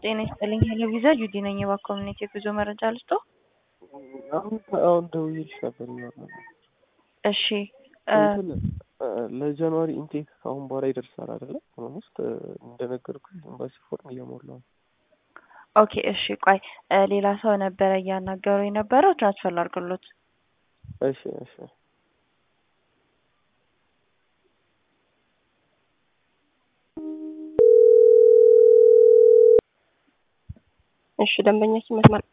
ጤና ይስጥልኝ ሄሎ ቪዛ ጁዲ ነኝ። የባንክ ኮሚኒቲ የጉዞ መረጃ ልስጦ። አሁን አሁን ደውዬልሽ ነበር ይሆናል እሺ እንትን ለጃንዋሪ ኢንቴክ ከአሁን በኋላ ይደርሳል አይደለ? ኦልሞስት እንደነገርኩሽ ኤምባሲ ፎርም እየሞላው ነው። ኦኬ እሺ ቆይ ሌላ ሰው ነበረ እያናገሩ የነበረው ትራንስፈር ላድርግሎት። እሺ እሺ እሺ ደንበኛችን መስማት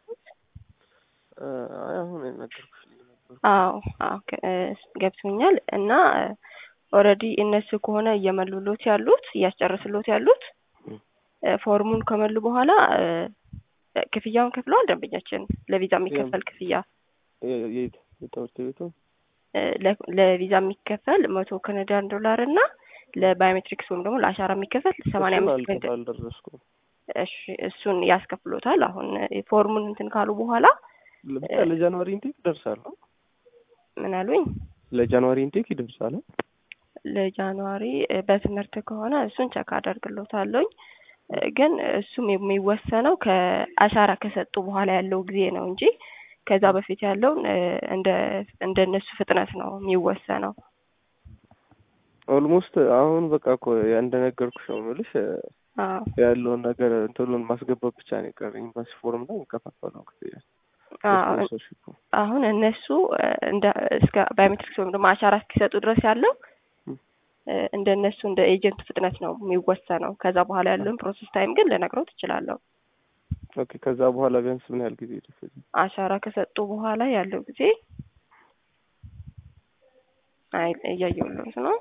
አይ አሁን የነገርኩሽ ነበር። አዎ አዎ ከ- እ ገብቶኛል እና ኦልሬዲ እነሱ ከሆነ እየመሉሎት ያሉት እያስጨረስሎት ያሉት እ ፎርሙን ከመሉ በኋላ እ ክፍያውን ከፍለዋል። ደንበኛችን ለቪዛ የሚከፈል ክፍያ የ- የት የትምህርት ቤቱ እ ለ- ለቪዛ የሚከፈል መቶ ካናዳን ዶላር እና ለባዮሜትሪክስ ወይም ደግሞ ለአሻራ የሚከፈል ሰማንያ እሱን አምስት አልከ- አልደረስኩም። እሺ እሱን ያስከፍሎታል። አሁን እ ፎርሙን እንትን ካሉ በኋላ ብቻ ለጃንዋሪ ኢንቴክ ይደርሳል። ምን አሉኝ? ለጃንዋሪ ኢንቴክ ይደርሳል። ለጃንዋሪ እ በትምህርት ከሆነ እሱን ቸክ አደርግሎታለሁኝ እ ግን እሱም የሚወሰነው ከአሻራ ከሰጡ በኋላ ያለው ጊዜ ነው እንጂ ከዛ በፊት ያለውን እ እንደ እንደ እነሱ ፍጥነት ነው የሚወሰነው። ኦልሞስት አሁን በቃ እኮ እንደነገርኩሽ ነው የምልሽ እ አዎ ያለውን ነገር እንትኑን ማስገባት ብቻ ነው የቀረኝ። ኤምባሲ ፎርም ላይ የሚከፋፈለው ክፍያ አዎ ስፖንሰርሺፑ አሁን እነሱ እ እንደ እስከ ባዮሜትሪክስ ወይም ደግሞ አሻራ እስኪሰጡ ድረስ ያለው እ እንደ እነሱ እንደ ኤጀንት ፍጥነት ነው የሚወሰነው። ከዛ በኋላ ያለውን ፕሮሰስ ታይም ግን ልነግረው ትችላለሁ። ኦኬ። ከዛ በኋላ ቢያንስ ምን ያህል ጊዜ ይደርሳል? አሻራ ከሰጡ በኋላ ያለው ጊዜ አይ እያየሁለት ነው።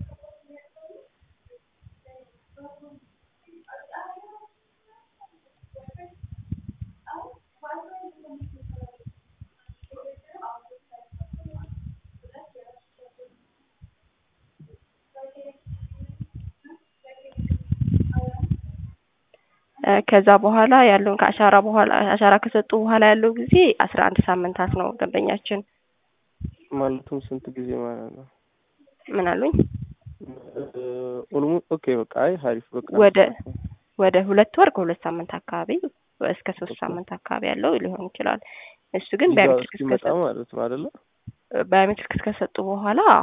እ ከዛ በኋላ ያለውን ከአሻራ በኋላ አሻራ ከሰጡ በኋላ ያለው ጊዜ አስራ አንድ ሳምንታት ነው። ደንበኛችን ማለቱም ስንት ጊዜ ማለት ነው? ምን አሉኝ? ኦልሞ ኦኬ በቃ አይ ሀሪፍ በቃ ወደ ወደ ሁለት ወር ከሁለት ሳምንት አካባቢ እስከ ሶስት ሳምንት አካባቢ ያለው ሊሆን ይችላል። እሱ ግን ቪዛው ባዮሜትሪክስ እስኪመጣ ከሰጡ ማለት ነው አይደለ? ባዮሜትሪክስ ከሰጡ በኋላ